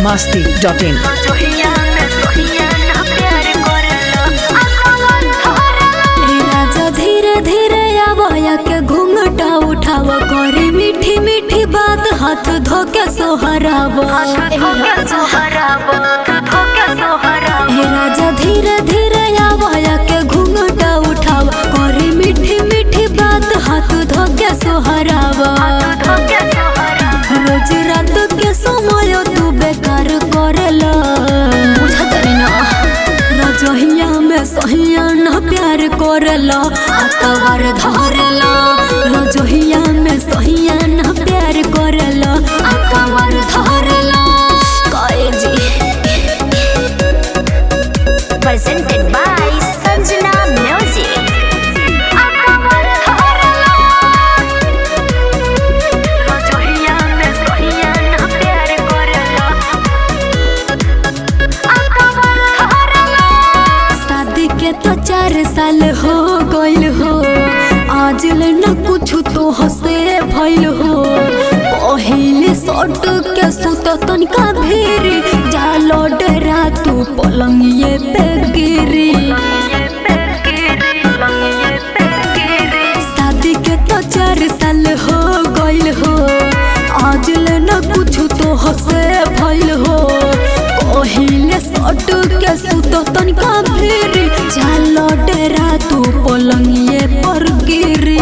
masti dot in. ए राजा धीरे धीरे आवाया के घूंघटा उठाव करे मीठी मीठी बात हाथ धोके सोहराव ए राजा धीरे धीरे आवाया के घूंघटा उठाव करे मीठी मीठी बात हाथ धोके सोहराव रोज रात के समय तू बेकार करेला रजहिया में सहिया न प्यार करेला आतवार धरेला रजहिया में सहिया न प्यार करेला आतवार धरेला कहे जी Presented by Sanjana Music. शादी के तो चार साल हो गइल हो आज ले न कुछ तो हसे भइल हो पहिले सट के सुत तनिका भेरी जालो डरा तू पलंगिए पे गिरी शादी के तो चार साल हो गइल हो आज ले न कुछ तो हसे भइल हो पहिले सट के सुत तनिका भेरी जालो डरा तू पलंगिए पर गिरी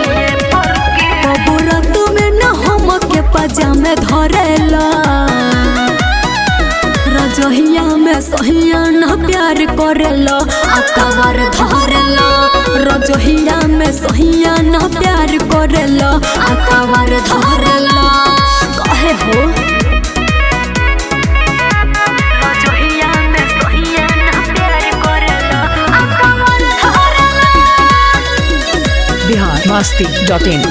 कबूरा तुम्हें न हम के पजामे धरेला रजहिया में सहिया न प्यार करेला आकावर धरेला रजहिया में सहिया न प्यार करेला आकावर धरेला कहे हो Bihar masti dot in.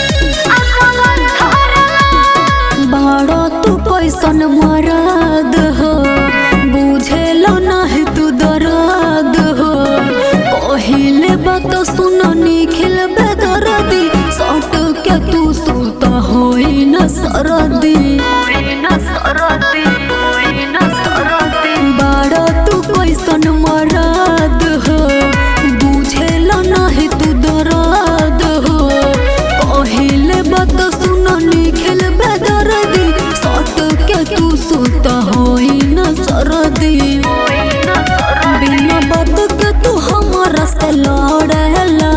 बड़ो तू कैसन मरद हो बुझेलो नाही तू दर्द हो पहिले बात सुन निखिल बेदर्दी सट के तू सुत होई न सरदी बड़ो तू कैसन मरद हो बुझेलो नाही तू दर्द हो पहिले बात सुन निखिल बेदर्दी सट के तू सुत होई न सरदी बिना बात के तू हमारा से लड़ेला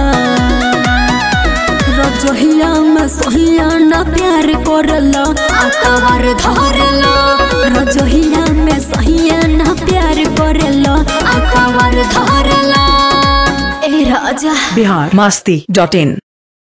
रजहिया में सहिया न प्यार करला आकावर धरेला रजहिया में सहिया न प्यार करला आकावर धरेला ए राजा Bihar masti dot in.